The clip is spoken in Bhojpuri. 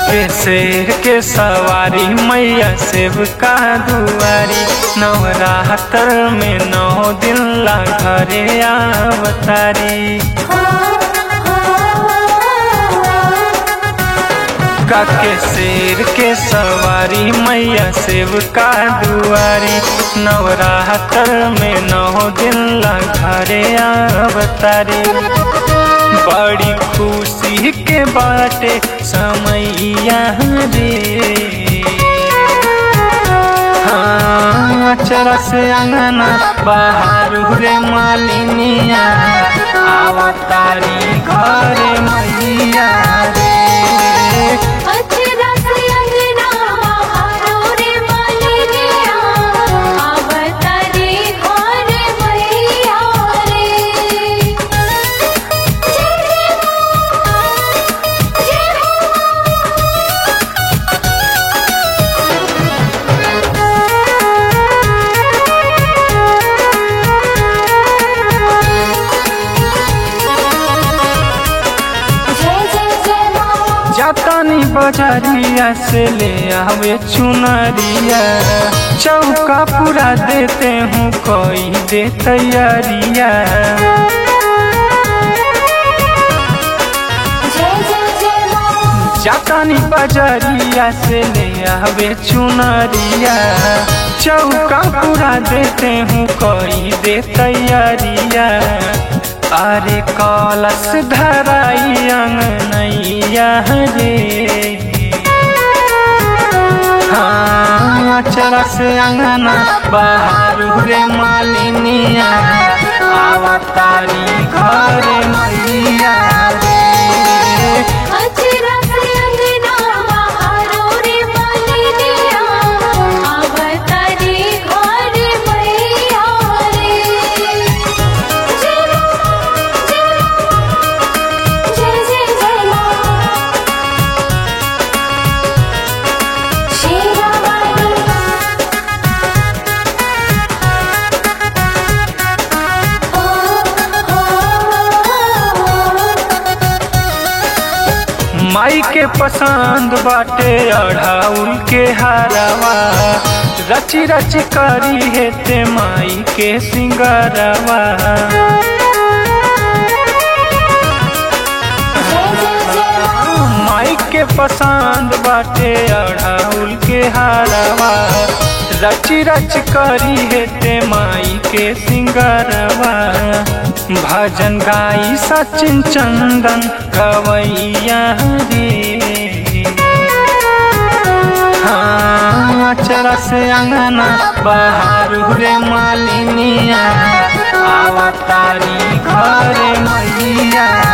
काके शेर के सवारी मैया सेब का दुआरी नवरात्र में नौ दिन ला घरे अवतारी काके शेर के सवारी मैया सेब का दुआरी नवरात्र में नौ दिन ला घरे अवतारी बड़ी खुशी के बाटे समैया रे हाँ चरा से अंगना बाहर रे मालिनिया आवतारी घरे मैया रे अचरा से अंगना बहारो रे मालिनिया आवतारी घर मैया रे जय हो जय हो जय जय जय मां जातानी बजारिया से ले आवे चुनरिया चौका पूरा देते हूँ कोई दे तैयारिया जय जय जय मां जातानी बजारिया से ले आवे चुनरिया चौका पूरा देते हूँ कोई दे तैयारिया अरे कलश धराई अंगनैया रे हाँ चरा से अंगना बाहर रे मालिनिया आवतारी घर मैया रे अचरा से अंगना बहारो रे मालिनिया आवतारी घर मैया रे जय जय जय जय जय मां शेरा वाली ओ ओ माई के पसंद बाटे अढ़ाउल के हारवा रची रची करी हेते माई के सिंगारवा जय जय जय मां माई के पसंद बाटे अढ़ाउल के हारवा रची रच करी हेते माई के सिंगारवा भजन गाई सचिन चंदन गवैया रे हाँ चरा से अंगना बाहर रे मालिनिया आवतारी घर मैया